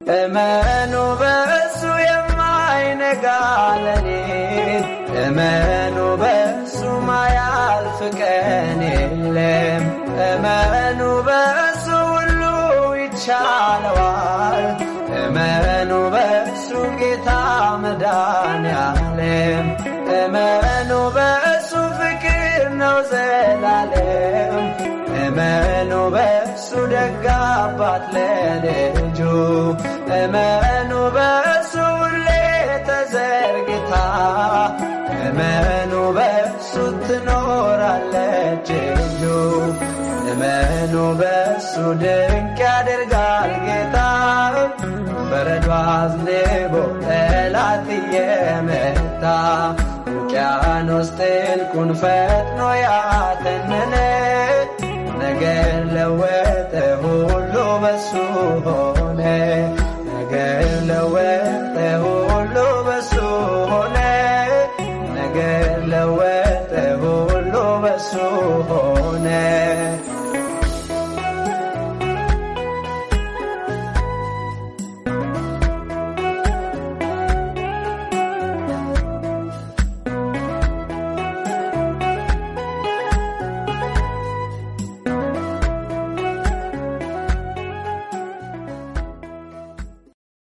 እመኑ በእሱ የማይነጋ ሌሊት እመኑ በእሱ ማያልፍ ቀን የለም። እመኑ በእሱ ሁሉ ይቻለዋል። እመኑ በእሱ ጌታ መድኃኔዓለም እመኑ በእሱ ፍቅር ነው ዘላለም እመኑ በእሱ ደግ አባት ለልጁ እመኑ በእሱ ሁሌ ተዘርግታ እመኑ በእሱ ትኖራለች እጁ እመኑ በእሱ ድንቅ ያደርጋል ጌታ በረዶ አዝንቦ ጠላት እየመታ ውቅያኖስ ጥልቁን ፈጥኖ ያተነነ ነገር ለወ